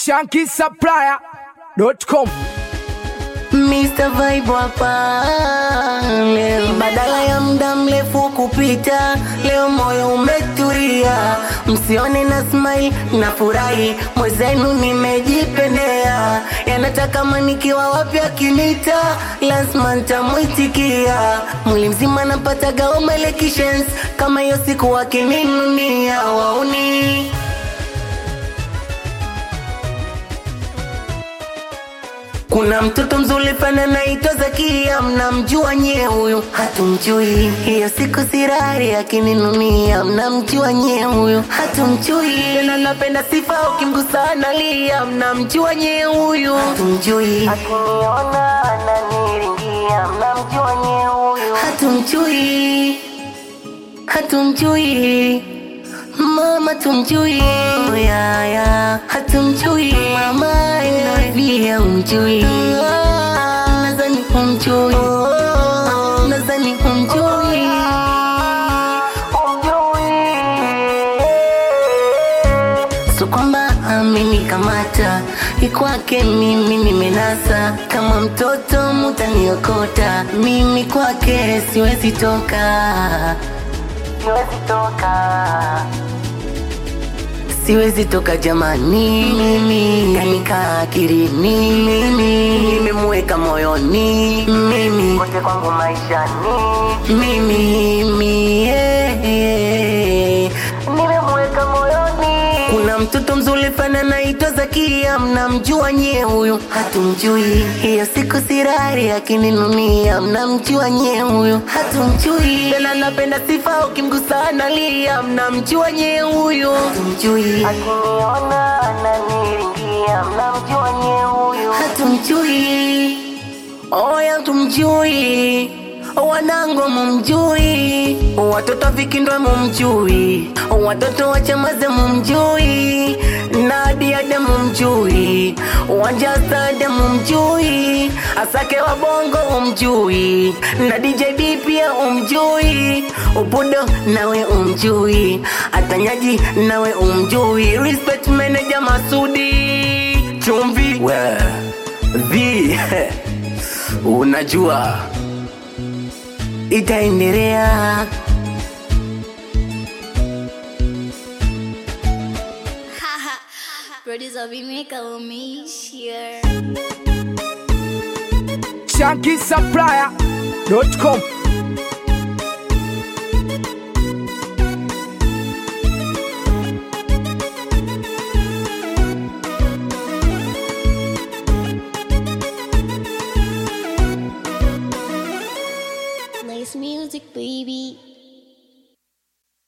shankisupplier.com Mr. Vibe hapa leo, badala ya muda mrefu kupita, leo moyo umetulia, msione na smile na furahi, mwezenu nimejipendea, yanataka kama nikiwa wapi akinita, lazima ntamwitikia, mwili mzima napata gaoma elections, kama hiyo siku wakininunia wauni Kuna mtoto mzuri pana naitwa Zakia, mnamjua nye huyu? Hatumjui. Hiyo siku sirari akininunia, mnamjua nye huyu? Hatumjui. Tena napenda sifa ukimgusa analia, mnamjua nye huyu? Hatumjui. Akiniona ananiringia, mnamjua nye huyu? Hatumjui. Hatumjui. Mama tumjui ya ya hatumjui mama inavia umjui nadhani umjui nadhani umjui so kwamba amenikamata ikwake mimi nimenasa kama mtoto mutaniokota mimi kwake siwezi toka siwezi toka siwezi toka jamani mimi kanika akilini mimi nimemweka moyoni mimi kote kwangu maishani mimi mimi yeah, yeah. nimemweka moyoni kuna mtoto mzuri fana naitwa Zakia mnamjua nye huyu hatumjui hiyo siku sirari akininunia mnamjua nye huyu hatumjui tena napenda sifa ukimgusa analia mnamjua nye huyu hatumjui akiniona ananiringia mnamjua nye huyu hatumjui oya tumjui wanangu mumjui watoto vikindwa mumjui watoto wachamaze mumjui nadiade mumjui wanjasade mumjui asake wa bongo umjui na djb pia umjui upudo nawe umjui atanyaji nawe umjui respect manager masudi chumvi we vi unajua itaendelea Producer Vimeka umeishia. shankisupplier.com Nice music, baby.